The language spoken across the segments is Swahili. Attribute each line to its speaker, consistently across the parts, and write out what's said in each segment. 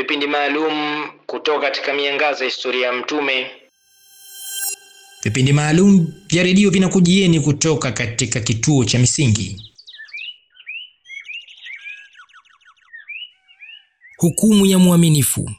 Speaker 1: vipindi maalum kutoka katika miangaza ya historia ya Mtume.
Speaker 2: Vipindi maalum vya redio vinakujieni kutoka katika kituo cha Misingi. Hukumu ya mwaminifu.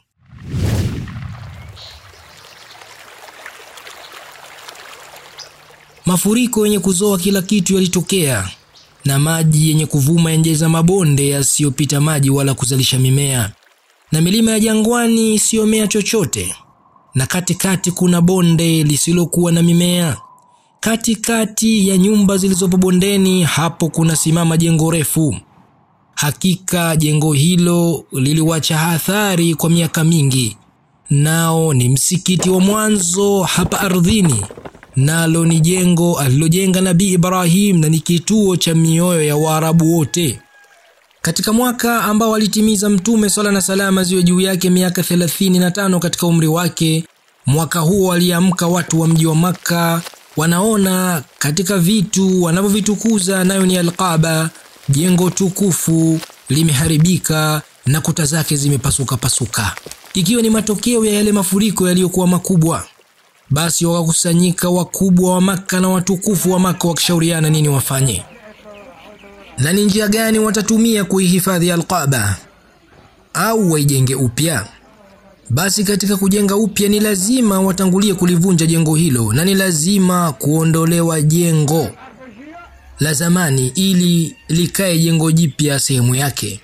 Speaker 2: Mafuriko yenye kuzoa kila kitu yalitokea, na maji yenye kuvuma yanjaza mabonde yasiyopita maji wala kuzalisha mimea, na milima ya jangwani isiyomea chochote, na katikati kuna bonde lisilokuwa na mimea. Katikati ya nyumba zilizopo bondeni, hapo kuna simama jengo refu. Hakika jengo hilo liliwacha athari kwa miaka mingi, nao ni msikiti wa mwanzo hapa ardhini, nalo ni jengo alilojenga Nabii Ibrahim na ni kituo cha mioyo ya Waarabu wote. Katika mwaka ambao alitimiza Mtume swalla na salama ziwe juu yake miaka 35 katika umri wake, mwaka huo aliamka watu wa mji wa Makka wanaona katika vitu wanavyovitukuza nayo ni Alqaba, jengo tukufu limeharibika na kuta zake zimepasuka pasuka, ikiwa ni matokeo ya yale mafuriko yaliyokuwa makubwa. Basi wakakusanyika wakubwa wa Makka na watukufu wa Makka wakishauriana nini wafanye na ni njia gani watatumia kuihifadhi Alqaba au waijenge upya. Basi katika kujenga upya ni lazima watangulie kulivunja jengo hilo, na ni lazima kuondolewa jengo la zamani ili likae jengo jipya sehemu yake.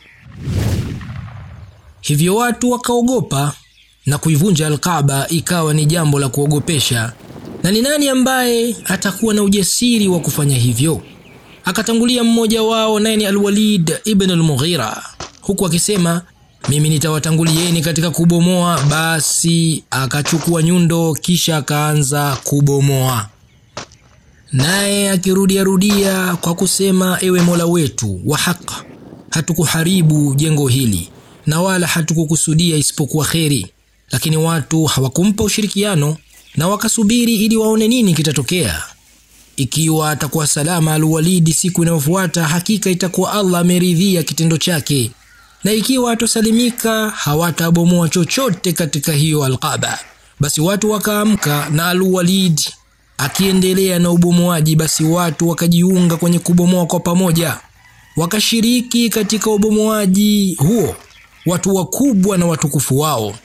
Speaker 2: Hivyo watu wakaogopa na kuivunja Alkaaba ikawa ni jambo la kuogopesha. Na ni nani ambaye atakuwa na ujasiri wa kufanya hivyo? Akatangulia mmoja wao, naye ni Alwalid ibn al-Mughira, huku akisema mimi nitawatangulieni katika kubomoa. Basi akachukua nyundo, kisha akaanza kubomoa, naye akirudia rudia kwa kusema, ewe Mola wetu wa haki, hatukuharibu jengo hili na wala hatukukusudia isipokuwa kheri. Lakini watu hawakumpa ushirikiano na wakasubiri ili waone nini kitatokea. Ikiwa atakuwa salama Alwalidi siku inayofuata, hakika itakuwa Allah ameridhia kitendo chake, na ikiwa atosalimika, hawatabomoa chochote katika hiyo Alqaba. Basi watu wakaamka na Alwalid akiendelea na ubomoaji, basi watu wakajiunga kwenye kubomoa kwa pamoja, wakashiriki katika ubomoaji huo, watu wakubwa na watukufu wao.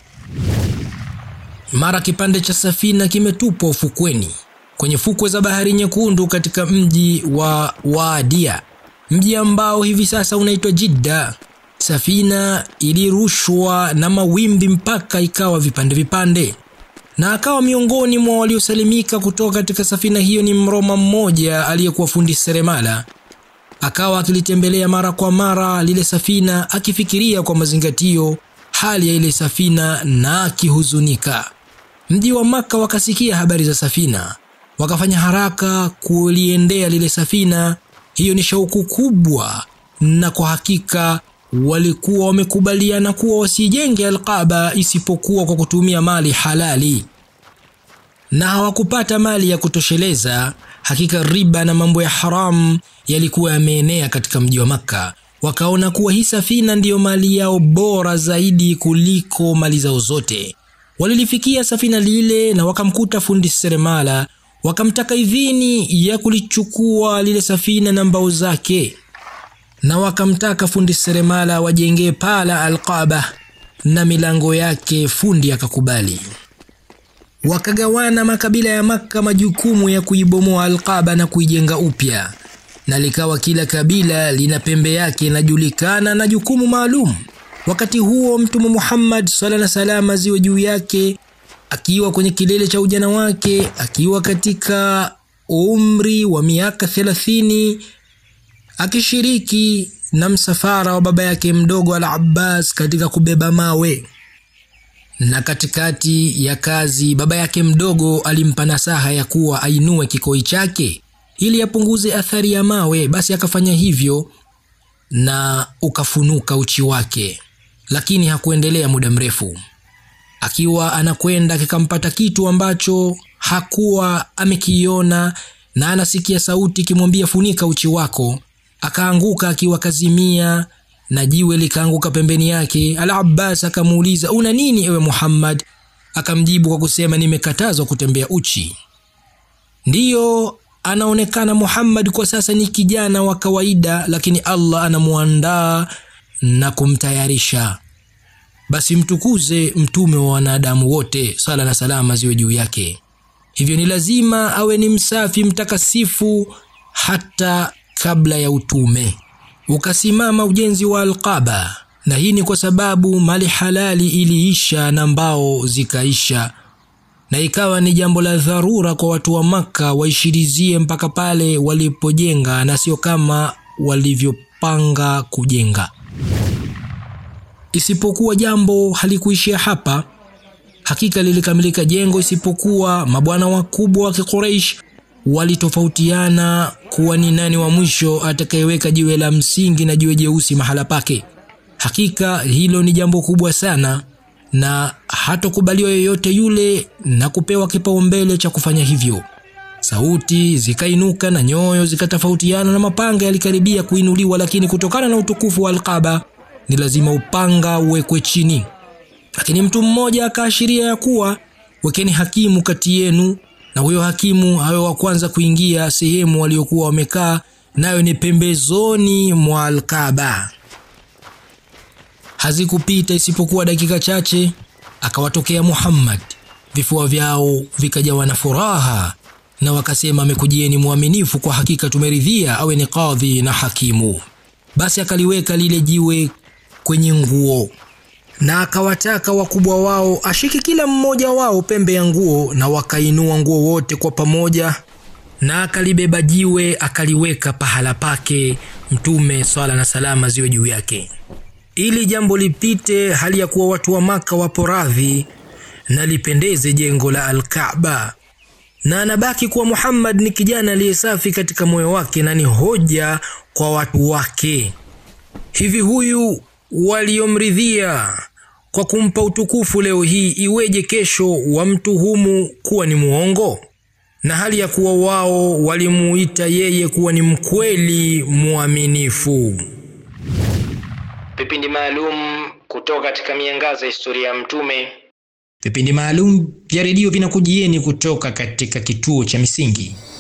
Speaker 2: Mara kipande cha safina kimetupwa ufukweni kwenye fukwe za bahari nyekundu katika mji wa Waadia, mji ambao hivi sasa unaitwa Jidda. Safina ilirushwa na mawimbi mpaka ikawa vipande vipande, na akawa miongoni mwa waliosalimika kutoka katika safina hiyo ni Mroma mmoja aliyekuwa fundi seremala. Akawa akilitembelea mara kwa mara lile safina, akifikiria kwa mazingatio hali ya ile safina na akihuzunika. Mji wa Maka wakasikia habari za safina wakafanya haraka kuliendea lile safina. Hiyo ni shauku kubwa, na kwa hakika walikuwa wamekubaliana kuwa wasijenge Alqaba isipokuwa kwa kutumia mali halali, na hawakupata mali ya kutosheleza. Hakika riba na mambo ya haramu yalikuwa yameenea katika mji wa Makka. Wakaona kuwa hii safina ndiyo mali yao bora zaidi kuliko mali zao zote. Walilifikia safina lile na wakamkuta fundi seremala wakamtaka idhini ya kulichukua lile safina na mbao zake, na wakamtaka fundi seremala wajengee pala Alqaba na milango yake. Fundi akakubali. Wakagawana makabila ya Makka majukumu ya kuibomoa Alqaba na kuijenga upya, na likawa kila kabila lina pembe yake inajulikana na jukumu maalum. Wakati huo Mtume Muhammad swalla na salama ziwe juu yake akiwa kwenye kilele cha ujana wake, akiwa katika umri wa miaka thelathini, akishiriki na msafara wa baba yake mdogo Al-Abbas katika kubeba mawe. Na katikati ya kazi, baba yake mdogo alimpa nasaha ya kuwa ainue kikoi chake ili apunguze athari ya mawe. Basi akafanya hivyo na ukafunuka uchi wake, lakini hakuendelea muda mrefu akiwa anakwenda kikampata kitu ambacho hakuwa amekiona, na anasikia sauti ikimwambia funika uchi wako. Akaanguka akiwa kazimia, na jiwe likaanguka pembeni yake. Al-Abbas akamuuliza una nini ewe Muhammad? Akamjibu kwa kusema nimekatazwa kutembea uchi. Ndiyo, anaonekana Muhammad kwa sasa ni kijana wa kawaida, lakini Allah anamuandaa na kumtayarisha. Basi mtukuze mtume wa wanadamu wote, sala na salama ziwe juu yake. Hivyo ni lazima awe ni msafi mtakasifu hata kabla ya utume. Ukasimama ujenzi wa Alqaba, na hii ni kwa sababu mali halali iliisha na mbao zikaisha, na ikawa ni jambo la dharura kwa watu wa Makka waishirizie mpaka pale walipojenga na sio kama walivyopanga kujenga. Isipokuwa jambo halikuishia hapa. Hakika lilikamilika jengo, isipokuwa mabwana wakubwa wa Quraysh walitofautiana kuwa ni nani wa mwisho atakayeweka jiwe la msingi na jiwe jeusi mahala pake. Hakika hilo ni jambo kubwa sana, na hatokubaliwa yoyote yule na kupewa kipaumbele cha kufanya hivyo. Sauti zikainuka na nyoyo zikatofautiana na mapanga yalikaribia kuinuliwa, lakini kutokana na utukufu wa Alqaba ni lazima upanga uwekwe chini. Lakini mtu mmoja akaashiria ya kuwa wekeni hakimu kati yenu, na huyo hakimu awe wa kwanza kuingia sehemu waliokuwa wamekaa, nayo ni pembezoni mwa Alkaba. Hazikupita isipokuwa dakika chache, akawatokea Muhammad. Vifua vyao vikajawa na furaha, na wakasema, amekujieni mwaminifu, kwa hakika tumeridhia awe ni kadhi na hakimu. Basi akaliweka lile jiwe kwenye nguo na akawataka wakubwa wao ashike kila mmoja wao pembe ya nguo, na wakainua nguo wote kwa pamoja, na akalibeba jiwe akaliweka pahala pake. Mtume swala na salama ziwe juu yake, ili jambo lipite hali ya kuwa watu wa Maka wapo radhi na lipendeze jengo la Alkaaba, na anabaki kuwa Muhammad ni kijana aliyesafi katika moyo wake na ni hoja kwa watu wake. Hivi huyu waliomridhia kwa kumpa utukufu leo hii, iweje kesho wamtuhumu kuwa ni muongo, na hali ya kuwa wao walimuita yeye kuwa ni mkweli mwaminifu.
Speaker 1: Vipindi maalum kutoka katika miangaza ya historia ya Mtume.
Speaker 2: Vipindi maalum vya redio vinakujieni kutoka katika kituo cha Misingi.